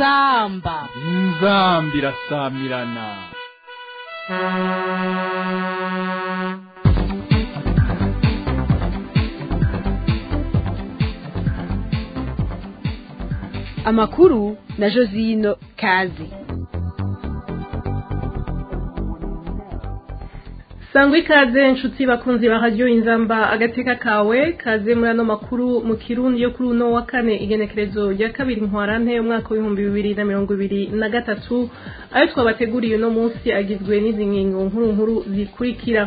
inzamba inzamba irasamirana amakuru na josino kazi sangwa ikaze inshuti bakunzi ba radiyo inzamba agateka kawe kaze muri ano makuru mu kirundi yo kuri uno wa kane igenekerezo rya kabiri ntwarante umwaka w'ibihumbi bibiri na mirongo ibiri na gatatu ayo twabateguriye uno munsi agizwe n'izi ngingo nkuru nkuru zikurikira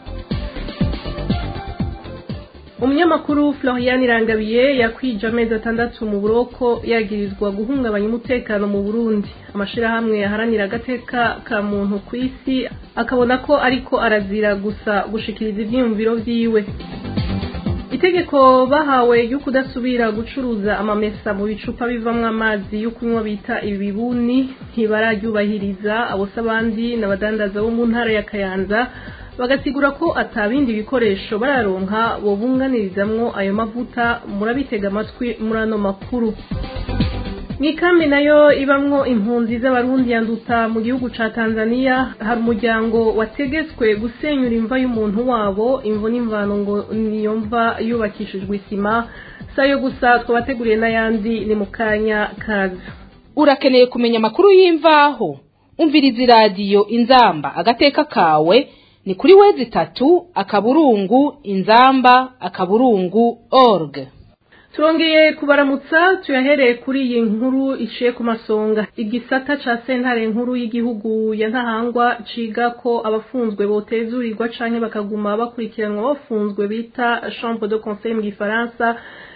umunyamakuru florian irangabiye yakwije amezi atandatu mu buroko yagirizwa guhungabanya umutekano mu burundi amashirahamwe yaharanira agateka ka muntu ku isi akabona ko ariko arazira gusa gushikiriza ivyiyumviro vyiwe itegeko bahawe ryo kudasubira gucuruza amamesa mu bicupa bivamwo amazi yo kunywa bita ibibuni ntibararyubahiriza abose abandi n'abadandaza bo mu ntara ya kayanza bagasigura ko atabindi bikoresho bararonka bobunganirizamwo ayo mavuta murabitega amatwi muri ano makuru Mikambi nayo ibamwo impunzi z'abarundi yanduta mu gihugu ca Tanzania hari umuryango wategetswe gusenyura imva y'umuntu wabo imvo n'imvano ngo niyo mva yubakishijwe isima sayo gusa twabateguriye n'ayandi ni mu kanya kaza urakeneye kumenya amakuru y'imvaho umviriza iradiyo inzamba agateka kawe ni kuri wezi itatu akaburungu inzamba akaburungu org turongeye kubaramutsa tuyahereye kuri iyi nkuru iciye ku masonga igisata ca sentare nkuru y'igihugu ya ntahangwa ciga ko abafunzwe botezurirwa canke bakaguma bakurikiranwa bafunzwe bita chambre de conseil mu gifaransa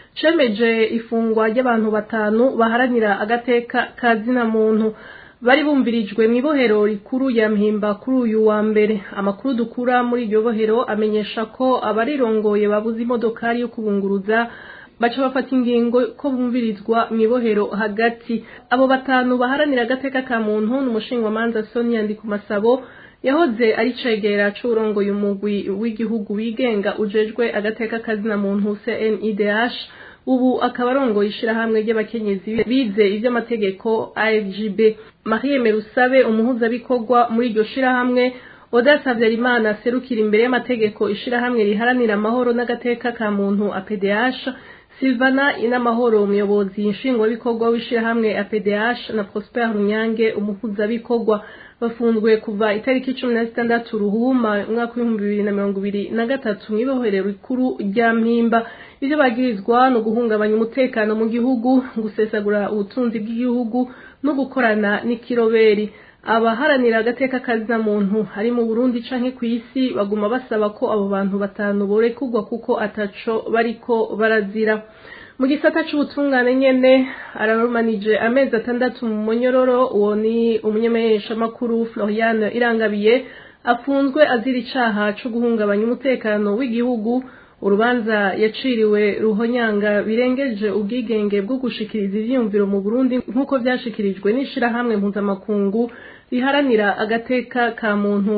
cemeje ifungwa ry'abantu batanu baharanira agateka ka zina muntu bari bumvirijwe mu ibohero rikuru ya mpimba kuri uyu wa mbere amakuru dukura muri iryo bohero amenyesha ko abarirongoye babuze imodokari yo kubunguruza baca bafata ingingo ko bumvirizwa mu ibohero hagati abo batanu baharanira agateka ka muntu ni umushingamanza sonia ndikumasabo yahoze ari cegera c'urongoye umugwi w'igihugu wigenga ujejwe agateka kazina muntu cnidh ubu akaba arongoye ishirahamwe ry'abakenyezi bize ivy'amategeko afgb marie merusabe umuhuzabikorwa muri iryo shirahamwe odasa habyarimana aserukira imbere y'amategeko ishirahamwe riharanira amahoro n'agateka ka muntu apdh silvana inamahoro umuyobozi nshingwabikorwa w'ishirahamwe apdh na prosper runyange umuhuzabikorwa bafunzwe kuva itariki cumi na zitandatu ruhuma umwaka w'ibihumbi bibiri na mirongo ibiri na gatatu mw'ibohero rikuru rya mpimba ivyo bagirizwa ni uguhungabanya umutekano mu gihugu gusesagura ubutunzi bw'igihugu no gukorana n'ikiroberi abaharanira agateka kazina muntu hari mu Burundi canke ku isi baguma basaba ko abo bantu batanu borekurwa kuko ataco bariko barazira mu gisata c'ubutungane nyene ararumanije amezi atandatu mu monyororo uwo ni umunyameshamakuru Florian Irangabiye afunzwe azira icaha co guhungabanya umutekano w'igihugu urubanza yaciriwe ruhonyanga birengeje ubwigenge bwo gushikiriza ivyiyumviro mu Burundi nk'uko vyashikirijwe n'ishirahamwe mpuzamakungu riharanira agateka ka muntu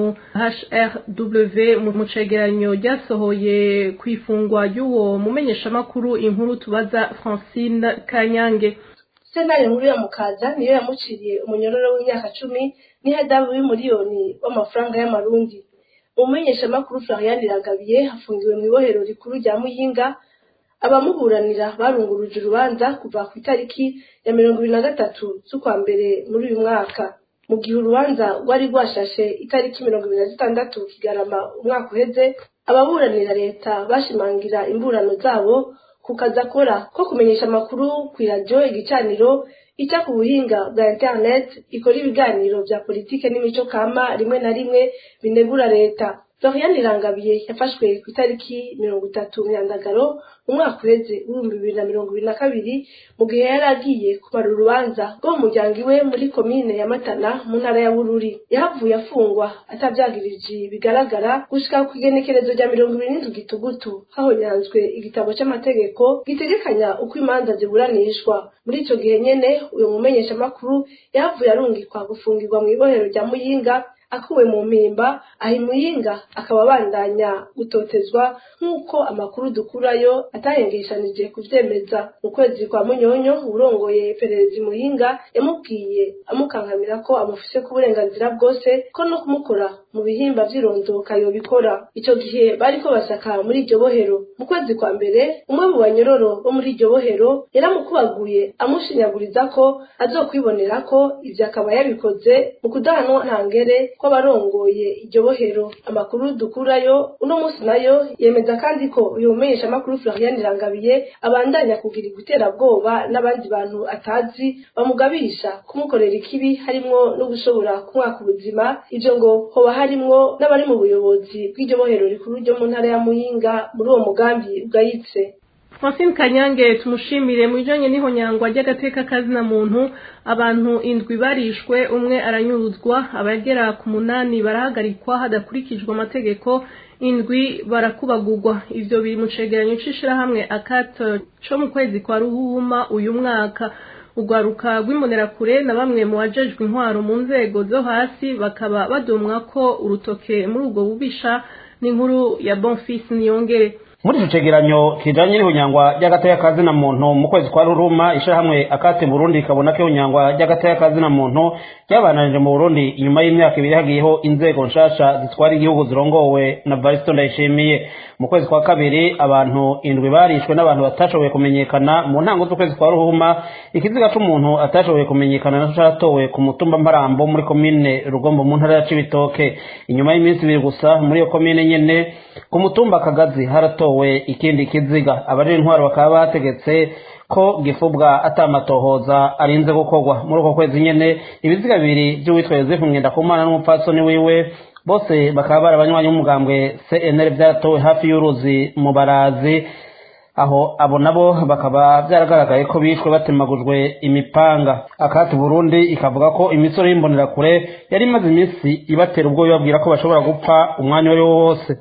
HRW mu cegeranyo ryasohoye kw'ifungwa ry'uwo mumenyeshamakuru inkuru tubaza Francine Kanyange sentare nkuru ya mukaza niyo yamuciriye umunyororo w'imyaka cumi n'ihadabu y'umuriyoni w'amafaranga y'amarundi umumenyeshamakuru Florian Iragabiye hafungiwe mu ibohero rikuru rya Muyinga abamuburanira barunguruje urubanza kuva ku itariki ya mirongo ibiri na gatatu z'ukwa mbere muri uyu mwaka mu gihe urubanza rwari rwashashe itariki mirongo ibiri na zitandatu kigarama umwaka uheze ababuranira leta bashimangira imburano zabo ku kazi akora ko kumenyesha amakuru ku iradiyo igicaniro ica ku buhinga bwa internet ikora ibiganiro vya politike n'imico kama rimwe na rimwe binegura leta Florian Irangabiye yafashwe ku itariki mirongo itatu myandagaro mu mwaka uheze w'ibihumbi bibiri na mirongo ibiri na kabiri mu gihe yari agiye kumara urubanza rwo mu muryango iwe muri komine ya Matana mu ntara ya Bururi yahavuye afungwa atavyagirije bigaragara gushika ku igenekerezo rya mirongo ibiri n'indwi gitugutu hahonyanzwe igitabo c'amategeko gitegekanya uko imanza ziburanishwa muri ico gihe nyene uyu mumenyeshamakuru yahavuye arungikwa gufungirwa mu ibohero rya Muyinga akuwe mu mpimba aha imuyinga akaba abandanya gutotezwa nk'uko amakuru dukurayo atahengeshanije kuvyemeza mu kwezi kwa munyonyo urongoye iperereza imuyinga yamubwiye amukankamira ko amufise ku burenganzira bwose ko no kumukora mu bihimba vy'irondoka yobikora ico gihe bariko basaka muri iryo bohero mu kwezi kwa mbere umwe mu banyororo bo muri iryo bohero yaramukubaguye amushinyaguriza ko azokwibonera ko ivyo akaba yabikoze mu kudahanwa ntangere kw'abarongoye iryo bohero amakuru dukurayo uno munsi nayo yemeza kandi ko uyu mumenyeshamakuru Florian Irangabiye abandanya kugira iguterabwoba n'abandi bantu atazi bamugabisha kumukorera ikibi harimwo no gushobora kumwaka ubuzima ivyo ngo hoba harimwo n'abari mu buyobozi bw'iryo bohero rikuru ryo mu ntara ya Muyinga muri uwo mugambi ugayitse Francine Kanyange tumushimire mu bijanye n'ihonyangwa ry'agateka kazina muntu abantu indwi barishwe umwe aranyuruzwa abagera ku munani barahagarikwa hadakurikijwe amategeko indwi barakubagurwa ivyo biri mu cegeranyo c'ishirahamwe akato co mu kwezi kwa ruhuma uyu mwaka urwaruka rw'imbonerakure na bamwe mu bajejwe intwaro mu nzego zo hasi bakaba badomwa ko urutoke muri ubwo bubisha n'inkuru ya Bonfils Niyongere muri ico cegeranyo kijanye n'ihunyangwa ry'agateka kazina muntu mu kwezi kwa ruruma ishirahamwe akate burundi ikabona ko ihunyangwa ry'agateka kazina muntu ryabananije mu burundi inyuma y'imyaka ibiri hagiyeho inzego nshasha zitwara igihugu zirongowe na varisito ndayishimiye mu kwezi kwa kabiri abantu indwi barishwe n'abantu batashoboye kumenyekana mu ntango z'ukwezi kwa ruhuma ikiziga c'umuntu atashoboye kumenyekana naco catowe ku mutumba mparambo muri komine rugombo mu ntara ya cibitoke inyuma y'iminsi ibiri gusa muri iyo komine nyene ku mutumba kagazi haratowe ikindi kiziga abajejwe intwaro bakaba bategetse ko gifubwa atamatohoza arinze gukorwa muri uko kwezi nyene ibiziga bibiri vy'uwitwa yosefu ngendakumana n'umupfasoni wiwe bose bakaba bari abanywanyi b'umugambwe cnr vyaratowe hafi y'uruzi mu barazi aho abo nabo bakaba byaragaragaye ko bishwe batemagujwe imipanga akati burundi ikavuga ko imisoro y'imbonerakure yari imaze iminsi ibatera ubwo bibabwira ko bashobora gupfa umwanya uwo ari wo wose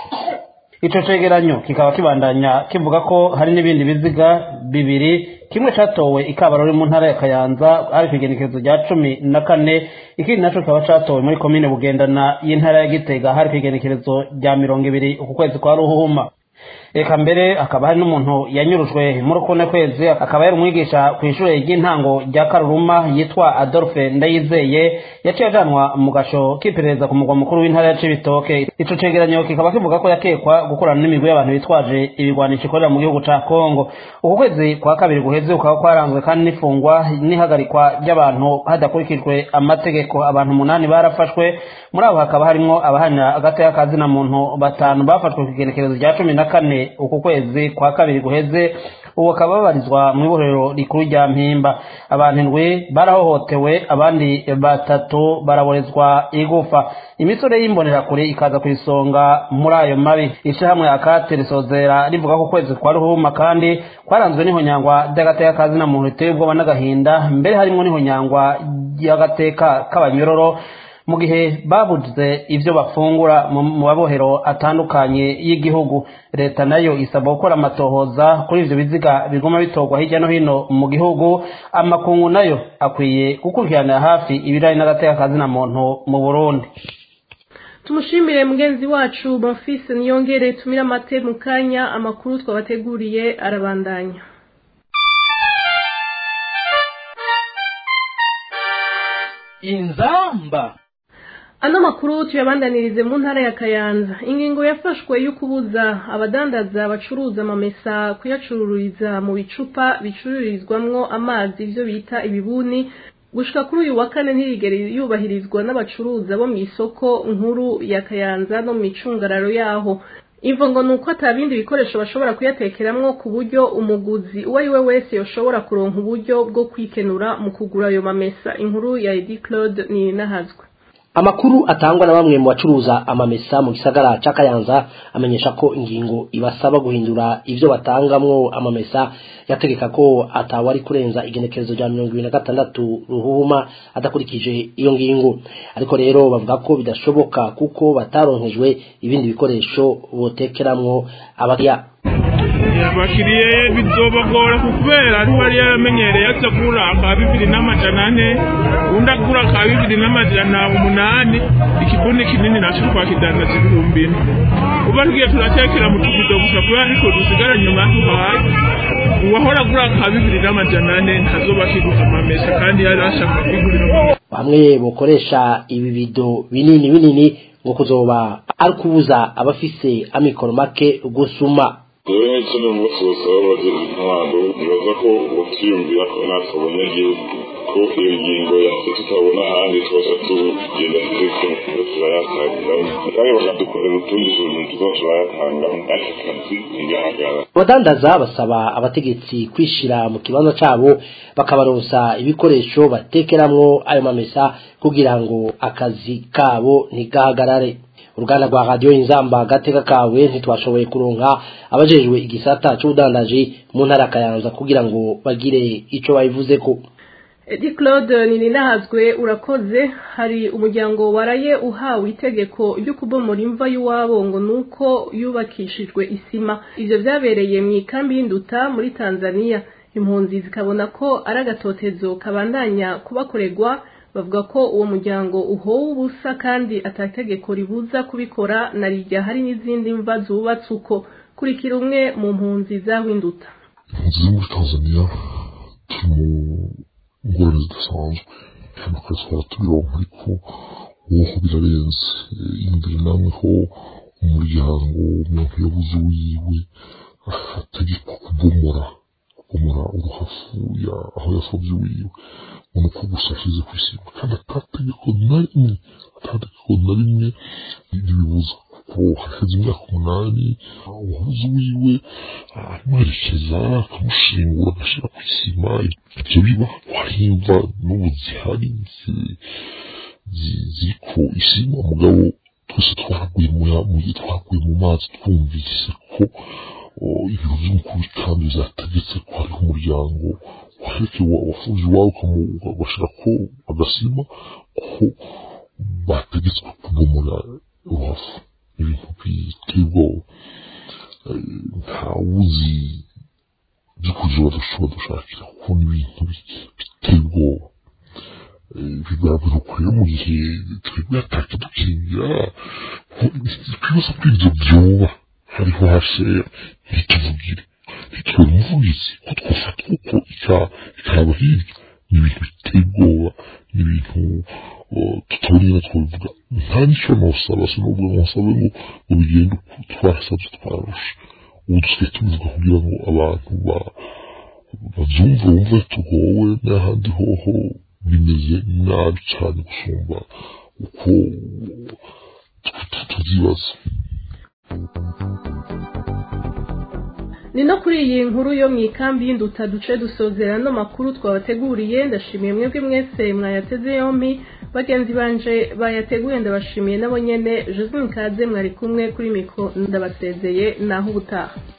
ico cegeranyo kikaba kibandanya kivuga ko hari n'ibindi biziga bibiri kimwe catowe ikabarori mu ntara ya kayanza ari kw'igenekerezo rya cumi na kane ikindi naco kikaba catowe muri komine bugendana y'intara ya gitega hari kw'igenekerezo rya mirongo ibiri uku kwezi kwa ruhuma eka mbere akaba hari n'umuntu yanyurujwe muri ukune kwezi akaba yari umwigisha ku ishure ry'intango rya karuruma yitwa adolphe ndayizeye yaciye ajanwa mu gasho k'iperereza ku mugwa mukuru w'intara ya cibitoke ico cegeranyo kikaba kivuga ko yakekwa gukorana n'imigwi y'abantu bitwaje ibigwanisho ikorera mu gihugu ca kongo uku kwezi kwa kabiri guheze kukaba kwaranzwe kandi n'ifungwa n'ihagarikwa ry'abantu hadakurikijwe amategeko abantu umunani barafashwe muri abo hakaba harimwo abahanira agateka kazina muntu batanu bafashwe ku igenekerezo rya cumi na kane uku kwezi kwa kabiri guheze ubu bakaba babarizwa mu ibohero rikuru rya mpimba abantu indwi barahohotewe abandi batatu baraborezwa igufa imisore y'imbonerakure ikaza ku isonga muri ayo mabi ishyirahamwe akate risozera rivuga ko ukwezi kwa ruhuma kandi kwaranzwe n'ihonyangwa ry'agateka kazina muntu riteye ubwoba n'agahinda mbere harimo n'ihonyangwa ry'agateka k'abanyororo mu gihe babuze ivyo bafungura mu mabohero atandukanye y'igihugu leta nayo isaba gukora amatohoza kuri ivyo biziga biguma bitorwa hirya no hino mu gihugu amakungu nayo akwiye gukurikiranira hafi ibirari n'agateka kazina muntu mu burundi tumushimire mugenzi wacu bonfise niyongere tumire amate mu kanya amakuru twabateguriye arabandanya inzamba ano makuru tuyabandanirize mu ntara ya kayanza ingingo yafashwe yo kubuza abadandaza bacuruza amamesa kuyacururiza mu bicupa bicururizwamwo amazi ivyo bita ibibuni gushika kuri uyu wa kane ntiyigere yubahirizwa n'abacuruza bo mu isoko nkuru ya kayanza no mu micungararo yaho imvo ngo ni uko atabindi bikoresho bashobora kuyatekeramwo ku buryo umuguzi uwo ari we wese yoshobora kuronka uburyo bwo kwikenura mu kugura ayo mamesa inkuru ya edi claude ni nahazwe amakuru atangwa na bamwe mu bacuruza amamesa mu gisagara ca Kayanza amenyesha ko ingingo ibasaba guhindura ivyo batangamwo amamesa yategeka ko atawari kurenza igenekerezo rya mirongo ibiri na gatandatu ruhuma adakurikije iyo ngingo ariko rero bavuga ko bidashoboka kuko bataronkejwe ibindi bikoresho botekeramwo abakiriya abakiriye bizobagora kubera ari wari yaramenyereye aza kugura aka bibiri n'amajana ane undi agura aka bibiri n'amajana umunani ikibuni kinini naco twakidandaza ibihumbi ine uba tugiye turatekera mu tubido gusa kubera ariko dusigara nyuma tuhaye uwahora agura aka bibiri n'amajana ane ntazoba akiguze amamesa kandi yari ashaka kwigurira bamwe bukoresha ibi bido binini binini ngo kuzoba ari kubuza abafise amikoro make gusuma rero nk'icyo ni umunsi wose baba bagira intwaro nibaza ko batwiyumvira ko natwe abanyagihugu ko iyo ngingo yahise tutabona ahandi twose tugenda turiko turayatangiramo kandi bakadukorera utundi tuntu tuza turayatangamo aka kazi ntigahagarara abadandaza basaba abategetsi kwishira mu kibanza cabo bakabaronsa ibikoresho batekeramwo ayo mamesa kugira ngo akazi kabo ntigahagarare uruganda rwa radiyo inzamba gateka kawe ntitwashoboye kuronka abajejwe igisata c'ubudandaji mu ntara ya kayanza kugira ngo bagire ico babivuzeko Edi Claude Nininahazwe urakoze hari umuryango waraye uhawe itegeko ryo kubomora imva y'uwabo ngo nuko yubakishijwe isima ivyo vyabereye mu ikambi y'induta muri Tanzania impunzi zikabona ko ari agatotezo kabandanya kubakorerwa bavuga ko uwo muryango uhowe ubusa kandi atategeko ribuza kubikora na rijya hari n'izindi mva zubatse uko kurikira umwe mu mpunzi z'awinduta impunzi zo muri tanzania turi mu ngorane zidasanzwe hano akazi twaba tubironka ariko woho birarenze imbere namwe ho umuryango umuntu yabuze uwiwe ategekwa kubomora kubomora uruhafu aho yasabye uwiwe ubona ko gusa ashyize ku isima kandi atategeko na rimwe atategeko na rimwe ribibuza kuko haheze imyaka umunani uwabuze uwiwe amuherekeza akamushingura agashyira ku isima ibyo biba wahimva n'ubu zihari ziriko isima mugabo twese twaraguye mu twaguye mu mazi twumvise ko ibiro by'umukuru w'ikambi byategetse ko hariho umuryango waheke wafunze iwawe ugashyira ko agasima ko bategetswe kubomora uruhafu ibintu biteye ubwoba ntawuzi by'ukuri badashobora dushakira kuko ni ibintu biteye ubwoba bigaragara ko rero mu gihe twebwe atakidukingira ikibazo ko ibyo byoba hariho hasera ntituvugire ntitubone umuvugizi ko twafatwa uko ikaba hirya ni ibintu biteye ubwoba ni ibintu tutabona twabivuga nta n'icyo nosaba sinubwo nsabe ngo ngo bigende uko twasabye twarusha ubu dusigaye tubivuga kugira ngo abantu babyumve bumve tugowe n'ahandi hoho bimeze nabi cyane gusumba uko tubyibaza ni no kuri iyi nkuru yo mu ikambi y'induta duce dusozera no makuru twabateguriye ndashimiye mwebwe mwese mwayateze yombi bagenzi banje bayateguye ndabashimiye nabo nyene Josephine Kaze mwari kumwe kuri mikro ndabasezeye naho ubutaha